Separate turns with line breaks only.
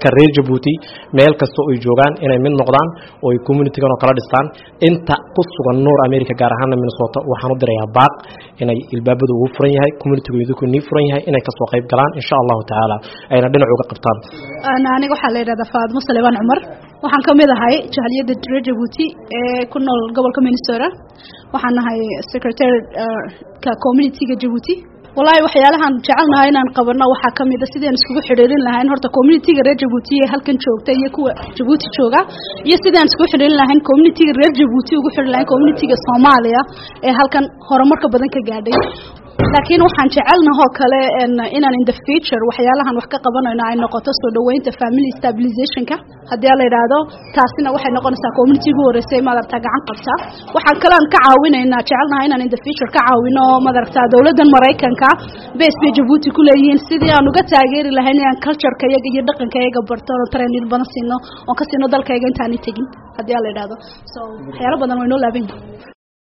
dadka reer jabuuti meel kasta oo ay joogaan inay mid noqdaan oo ay communitygan oo kala dhistaan inta ku sugan noor america gaar ahaana minnesota waxaan u dirayaa baaq inay ilbaabadu ugu furan yahay communitygu idinku nii furan yahay inay kasoo qayb galaan insha allahu tacaala ayna dhinac uga qabtaan
aniga waxaa la yidhahdaa faadmo saleebaan cumar waxaan ka mid ahay jahliyadda reer jabuuti ee ku nool gobolka minnesota waxaan nahay secretary ka communityga jabuuti wallaahi waxyaalahaan jecelnahay inaan qabano waxaa ka mid a sidaan iskugu xidhiirin lahayn horta communityga reer jabuuti ee halkan joogta iyo kuwa jabuuti jooga iyo sidaan iskugu xidhiirin lahayn communityga reer jabuuti ugu xidhin lahayn communityga soomaaliya ee halkan horumarka badan ka gaadhay laakiin waxaan jecelnahoo kale inaan in the future waxyaalahan wax ka qabanayno ay noqoto soo dhaweynta family stabilizationka haddii la yidhaahdo taasina waxay noqonaysaa community ugu horeysay madaragtaa gacan qabta waxaan kalean ka caawinaynaa jecelnaha inaan in the future ka caawino madaragtaa dowladdan maraykanka base bay jabuuti ku leeyihiin sidii aan uga taageeri lahayn inaan cultureka iyaga iyo dhaqanka iyaga barto oo training badan siino oon ka siino dalkayga intaanay tegin haddii la yidhaahdo so waxyaalo badan way noo laaban